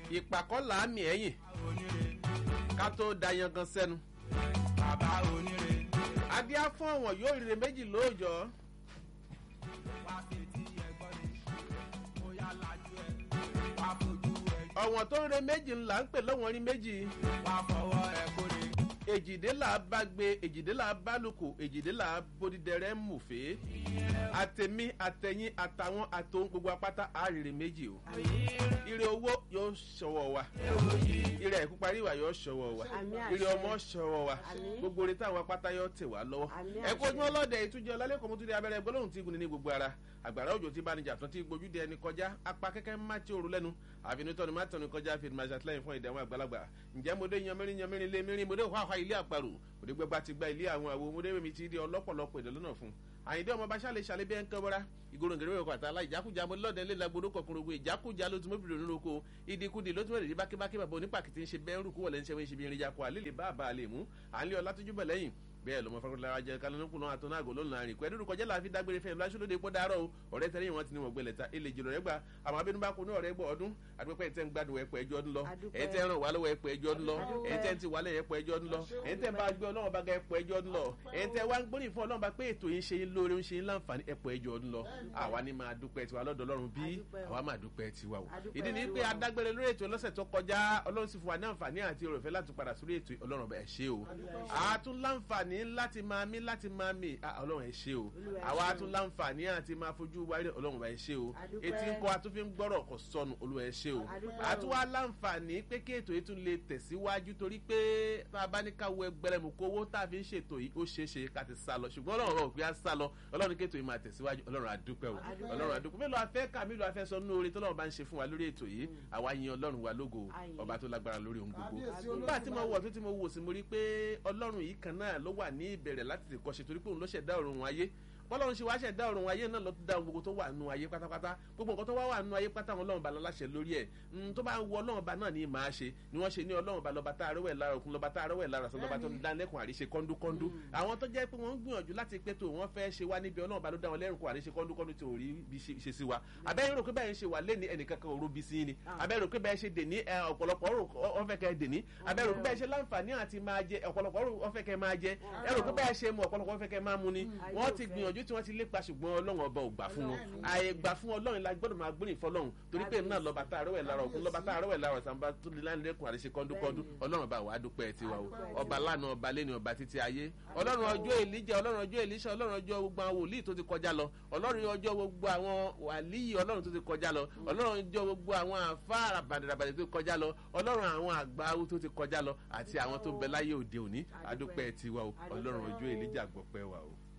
ìpàkọ́ làámì ẹ̀yìn onire ká tó da yangan sẹ́nu. bàbá onire adíá fún ọ̀wọ̀n yóò rire méjì lóòjọ́ wá fetí ẹgbọ́n ni bóyá lajú ẹ wá fojú ẹ ọ̀wọ̀n tó ń re méjì ńlá ń pè lọ́wọ́n rí méjì wá fọwọ́ ẹ kórè èjìdélà bá gbé èjìdélà bá lùkù èjìdélà bódìdẹrẹ mùfé àtẹmí àtẹyìn àtàwọn àtòun gbogbo apáta àrèrè méjì o ire owó yóò ṣọwọ́ wa ire ẹ̀kú parí ìwà yóò ṣọwọ́ wa Àmín àṣẹ. ire ọmọ ṣọwọ́ wa Àmín. gbogbo orin táwọn apáta yóò tẹ̀ wá lọ́wọ́ Àmín ẹ̀kú àṣẹ. ojúmọ́ lọ́dẹ ìtújẹ ọlálẹ́kọ̀ọ́ mọ́túndé abẹ́rẹ́ gbólóhùn tí gùn ní gbogbo ara àgbàrá òjò tí bánijà tán tí gbójú dé ẹni kọjá apá kẹ́kẹ́ má tí òru lẹ́nu àfinitọ́ni má tọ́ni kọjá fi máa ṣàtìlẹ́yìn fún ìdẹ̀wọ̀n àgbàlagbà ǹjẹ́ mo dé yanmẹ́rin yanmẹ́rin lé mẹ́rin mo dé wàhálà ilé àparò òde gbẹgbà ti gba ilé àwọn àwo mo dé mi ti di ọlọ́pọ̀lọpọ̀ èdè lọ́nà fún àyìndé ọmọ bàṣà lè ṣàlẹ́ bí ẹ̀ ń kẹ́ bọ́ra ìgboro ngèrè wẹ̀ kọ́ta la ìjákújá mo lọ́dẹ ńlẹ̀ lagbodò kọkùnrin ìjákújá ló tún mọ́bìnrin nínú oko ìdíkudì ló tún mẹ́rin bákébáké bàbá onípàkìtì ń ṣe bẹ́ẹ̀ rúkú wọlé ń ṣe wọ́n ṣe bí irin yakọ̀ àlè lè bá àbá àlè mú à ń lé ọlá tójú bẹ̀ lẹ́yìn bẹ́ẹ̀ lọ́mọ fẹ́ràn lára jẹ kálánúkùnú àtọ́nàgò lónìí àrìn pẹ́ dúdú kọjá láàfin dágbére fẹ́ lásìlódé pọ́ dárọ̀ o ọ̀rẹ́ tẹ́lẹ̀ wọn ti ní wọn gbẹlẹ̀ ta ilé jìnnà rẹ̀ gbà àmọ́ abínú bá kú ní ọ̀rẹ́ gbọ́ ọdún àdúpẹ́ ẹ̀ tẹ́ ń gbádùn ẹ̀pọ̀ ẹjọ́ ọdún lọ Adúpẹ́. ẹ̀ tẹ́ ń ràn wá lọ́wọ́ ẹ̀pọ̀ ẹjọ́ ọdún lọ Adúpẹ́. ẹ̀ tẹ́ ń ti wálẹ̀ ẹ̀pọ̀ ẹjọ́ ọdún lọ ẹ̀ tẹ́ bá gbé ọlọ́run bá ga ẹ̀pọ̀ ẹjọ́ ọdún lọ ẹ̀ tẹ́ wá ń gbóríyìn fún ọlọ́run bá pé ètò yìí ń ṣe yín lóore ń ṣe yín láǹfààní ẹ̀pọ̀ ẹjọ́ ọdún lọ àwa ni máa dúpẹ́ tiwa lọ́dọ̀ ọlọ́run bí Adúpẹ́ o. àwa máa dúpẹ́ tiwa o Adúpẹ́ ìdí ni pé tiwa o. adágbére lórí ètò lọ́sẹ̀ tó kọjá ọlọ́run sì fún wa ní àǹfààní àti òròfẹ́ láti padà sórí ètò ọlọ́run bẹ̀ ṣe o àtún láǹfààní láti máa mí láti máa mí ah, ọlọ́run ẹ̀ ṣe o Olúwa ẹ àwa ṣé o. tún láǹfààní àti máa fojú wáyé ọlọ́run bẹ̀ ṣe o Adúpẹ́. etí ń kọ́ atúnfin gbọ́rọ̀ kò sọnù olúwa ẹ ṣe o Adúpẹ́ o. àtúwá láǹfààní pé kí ètò yìí tún lè tẹ̀síwájú torí pé tá a bá ní ká wo ẹgbẹ́rẹ́ mu kó owó tá a fi ń ṣètò yìí ó ṣeé ṣe ká ti sá lọ ṣùgbọ́n ọlọ́run ọ̀rọ̀ òpin á sá lọ ọlọ́run kí ètò yìí máa tẹ̀síwájú ọlọ́run àdúpẹ́ o Adúpẹ́. ọlọ́run àdúpẹ́ mélòó afẹ́ ká mélòó afẹ́ sọ nínú oore tọ́lọ́run bá ń ṣe fún wa lórí ètò yìí àwa yin ọlọ́run wa lógo Àyìn. ọba tó lágbára lórí ohun gbogbo Kábíyèsí nígbà tí mo wọ̀ tó tí mo wò sí mo rí pé ọlọ́run yìí kan náà ló wà ní ìbẹ̀rẹ̀ láti lè kọ́ṣe torí pé òun ló ṣẹ̀dá ọ̀run ayé bọ́lọ́run ṣe wá ṣẹ̀dá ọ̀run ayé náà ló ti dá ohun gbogbo tó wà nù ayé pátápátá gbogbo nǹkan tó wá wà nù ayé pátá wọn ọlọ́run ba láṣẹ lórí ẹ̀ Mm, tó bá ń wọ ọlọ́run ba náà ní màá ṣe ni wọ́n ṣe ní ọlọ́run ba lọ́ba tá a rẹ́wẹ̀ lára òkun lọ́ba tá a rẹ́wẹ̀ lára sọ lọ́ba tó ń dá lẹ́kùn àríṣe kọ́ńdúkọ́ńdú àwọn tó jẹ́ pé wọ́n ń gbìyànjú láti pé tó wọ́n fẹ́ ṣe wá níbi ọlọ́run ba ló dá wọn lẹ́rùn kó àríṣe kọ́ńdúkọ́ńdú tí ò rí bí ṣe ṣe sí wa abẹ́rẹ́ rò pé báyìí ń ṣe wà lẹ́ni ẹnìkankan òru bí sí ni abẹ́rẹ́ rò pé báyìí ṣe dèní ẹ, ọ̀pọ̀lọpọ̀ rò ọ fẹ́ kẹ́ dèní abẹ́rẹ́ rò pé báyìí ṣe láǹfààní àti máa jẹ ọ̀pọ̀lọpọ̀ rò ọ fẹ́ kẹ́ máa jẹ ẹ rò pé báyìí ṣe mu ọ̀pọ̀lọpọ̀ fẹ́ kẹ́ máa mu ni wọ́n ti gbìyànjú tí wọ́n ti lépa ṣùgbọ́n ọlọ́run ọba ò gbà fún wọn àyè gbà fún ọlọ́run la gbọ́dọ̀ máa gbóyìn fọlọ́run torí pé náà lọ́ba tá a rẹ́wẹ̀ lára òkun lọ́ba tá a rẹ́wẹ̀ lára ọ̀sánba tó lè lánilẹ́kùn àríṣe kọ́ńdúkọ́ńdú ọlọ́run bá wàá dúpẹ́ tiwa o ọba lánàá ọba lẹ́ni ọba títí ayé ọlọ́run ọjọ́ èlíjà ọlọ́run ọjọ́ èlíṣà ọlọ́run ọjọ́ gbogbo àwọn wòlíì tó ti kọjá lọ ọlọ́run ọjọ́ gbogbo àwọn wàlíì ọlọ́run tó ti kọjá lọ ọlọ́run ọjọ́ gbogbo àwọn àfáàrà bàdàbàdà tó ti kọjá lọ ọlọ́run àwọn àgbáwú tó ti kọjá lọ àti àwọn tó ń bẹ láyé òde òní adúpẹ́ tiwa o ọlọ́run ọjọ́ èlíjà gbọpẹ́ wa o.